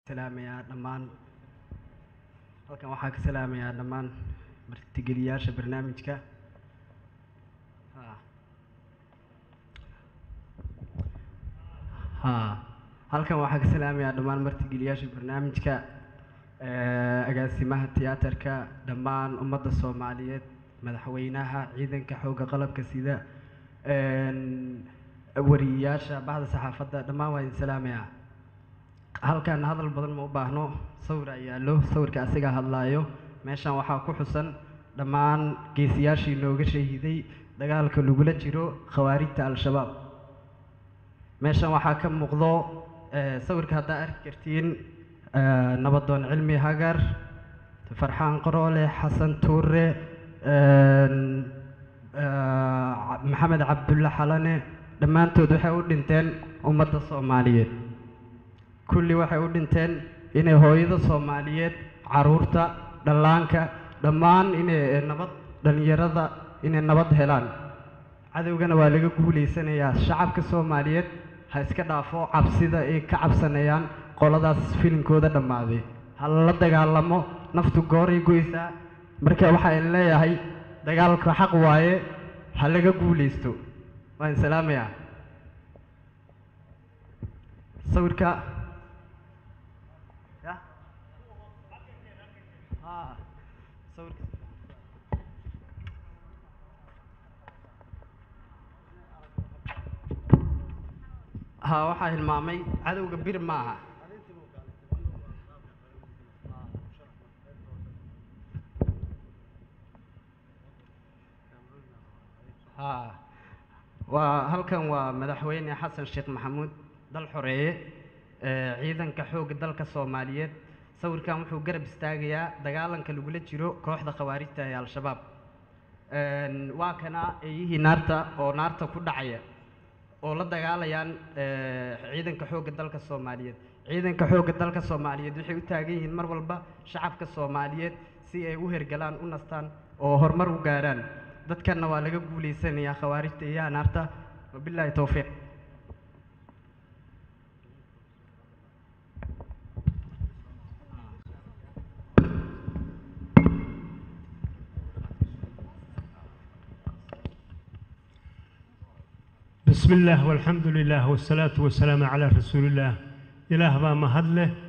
salaamayaa dhammaan halkan waxaa ka salaamayaa dhammaan martigeliyaasha barnaamijka ha ha halkan waxaa ka salaamayaa dhammaan martigeliyaasha barnaamijka eh, agaasimaha tiyaatarka dhammaan ummadda soomaaliyeed madaxweynaha ciidanka xoogga qalabka sida een, wariyeyaasha baxda saxaafadda dhammaan waa idin salaamayaa halkan hadal badan ma u baahno sawir ayaa yaallo sawirka asiga hadlaayo meeshan waxaa ku xusan dhammaan geesiyaashii nooga shahiday dagaalka lagula jiro khawaarijta al-shabaab meeshan waxaa ka muuqdo eh, sawirka haddaa arki kartiin eh, nabadoon cilmi hagar farxaan qaroole xasan tuure een, eh, maxamed cabdulle xalane dhammaantood waxay u dhinteen ummadda soomaaliyeed kulli waxay u dhinteen inay hooyada soomaaliyeed caruurta dhallaanka dhammaan inay nabad dhallinyarada inay nabad helaan cadowgana waa laga guulaysanayaa shacabka soomaaliyeed ha iska dhaafo cabsida ay ka cabsanayaan qoladaas filinkooda dhammaaday ha lala dagaalamo naftu gooray goysaa marka waxaan leeyahay dagaalka xaq waaye ha laga guulaysto waan salaamayaa sawirka ya ha sawirka ha waxaa hilmaamay cadowga bir maaha ha waa halkan waa madaxweyne xasan sheekh maxamuud dal xoreeye ee ciidanka xoogga dalka soomaaliyeed sawirkan wuxuu garab istaagayaa dagaalanka lagula jiro kooxda khawaarijta ee al-shabaab Een, waa kana eeyihii naarta oo naarta ku dhacaya oo la dagaalayaan ee, ciidanka xoogga dalka soomaaliyeed ciidanka xoogga dalka soomaaliyeed waxay u taagan yihiin mar walba shacabka soomaaliyeed si ay u hergalaan u nastaan oo horumar u gaaraan dadkanna waa laga guulaysanayaa khawaarijta iyo naarta wabilaahi towfiiq بسم الله والحمد لله والصلاة والسلام على رسول الله إله baa mahad leh